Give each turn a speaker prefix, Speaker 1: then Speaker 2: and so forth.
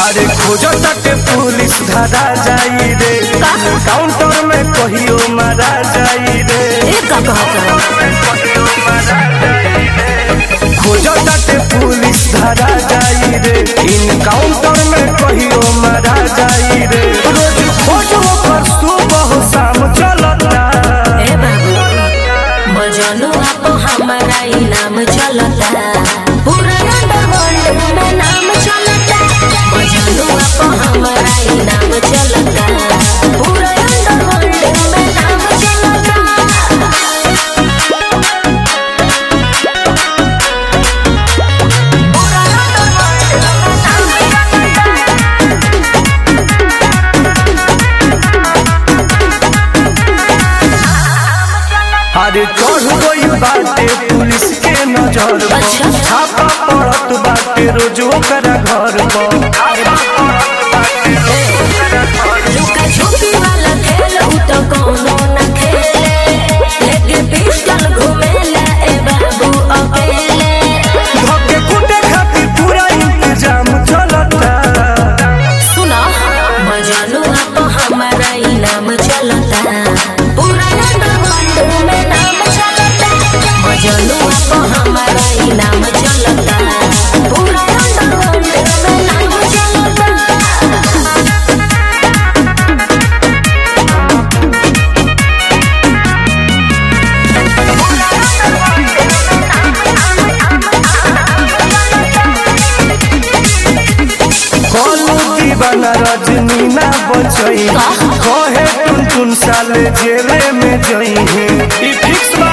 Speaker 1: अरे खोजो तक पुलिस धरा जाई रे काउंटर में कहियो मारा जाई रे
Speaker 2: ए का कहत
Speaker 1: खोजो तक पुलिस धरा जाई रे इन काउंटर में कहियो मारा जाई रे रोज खोजो पर सुबह शाम चलता
Speaker 2: ए बाबू मजनू आप हमारा इनाम चलता पूरा अंडरवर्ल्ड में नाम चलता मजनू आप हमारा इनाम चलता पूरा अंडरवर्ल्ड में नाम चलता पूरा अंडरवर्ल्ड में नाम चलता
Speaker 1: अरे चढ़ गई बाटे पुलिस के नजर पर
Speaker 2: अच्छा।
Speaker 1: छापा पड़त बाटे रोज ओकरा घर पर
Speaker 2: लुका छुपी वाला खेल उ तो कोनो न खेले लेके पिस्टल घुमेला ए बाबू अकेले
Speaker 1: धके कूटे खातिर पूरा इंतजाम चलता
Speaker 2: सुना मजनू तो हमारा इनाम चलता पूरा अंडरवर्ल्ड में नाम चलता मजनू तो हमारा इनाम चलता पूरा अंडरवर्ल्ड में नाम चलता
Speaker 1: कलू दीवाना रजनी ना बचई कहे टुन टुन साले जेले में जई है ई फिक्स बा